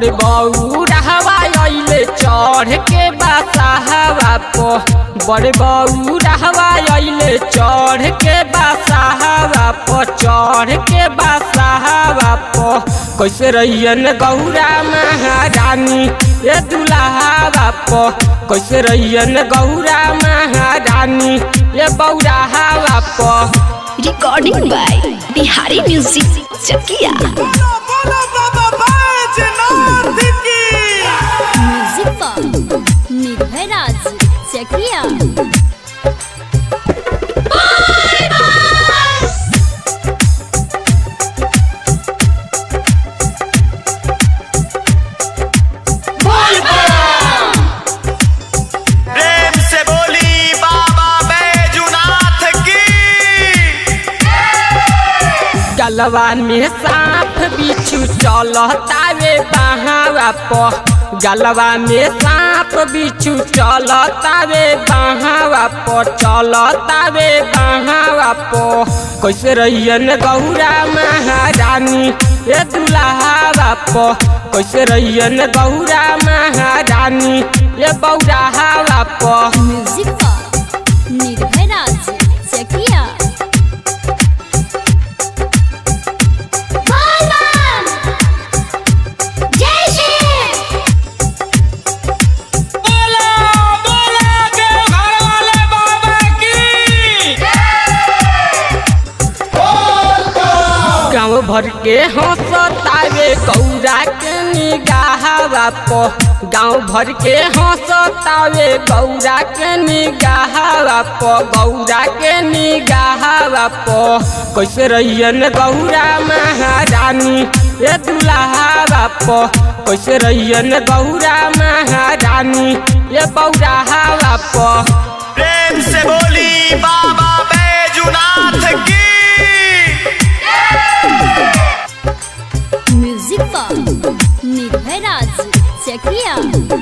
बड़ बऊ रहवा अइले चढ़ के बासाहवा प बड़ बऊ रहवा अइले चढ़ के बासाहवा प चढ़ के बासाहवा प कैसे रहियन गौरा महारानी ए दुल्हावा प कैसे रहियन गौरा महारानी ए बौरा हवा प recording by Bihari music Chakia बोलो बोलो बाबा बैजनाथ की म्यूजिक पर निर्भय राज चकिया प्रेम से बोली बाबा बैजनाथ की गलवा में सांप बिच्छू चलतावे बहावा प गलवा में सांप बिच्छू चलतावे बहावा प चलतावे बहावा प कैसे रहियन गौरा महारानी ए दुल्हावा प कैसे रहियन गौरा महारानी ए बौरा हवा प म्यूजिक पर निर्भय राज चकिया गाँव भर के हंसतावे गौरा के निगाहवा प गाँव भर के हंसतावे गौरा के निगाहवा प गौरा के निगाहवा प कैसे रहियन गौरा महारानी ए दुल्हावा प कैसे रहियन गौरा महारानी ए बौरा हवा प प्रेम से बोली बाबा बैजनाथ की म्यूजिक पर निर्भय राज चकिया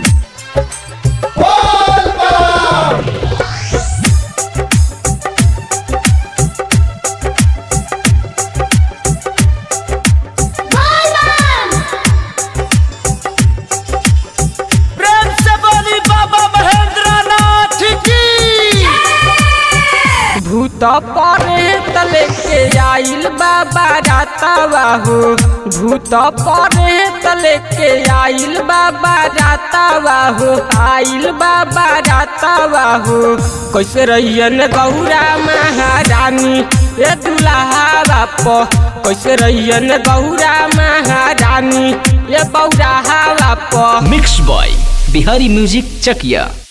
प्रेम से बोली बाबा महेंद्रनाथ की भूत परे तले के आइल बाबा रातावा हो भूत परे तले के आइल बाबा रातावा हो आइल बाबा रातावा हो कैसे रहियन गौरा महारानी ए दुल्हावा प कैसे रहियन गौरा महारानी ए बौरा हवा प mix by Bihari music Chakiya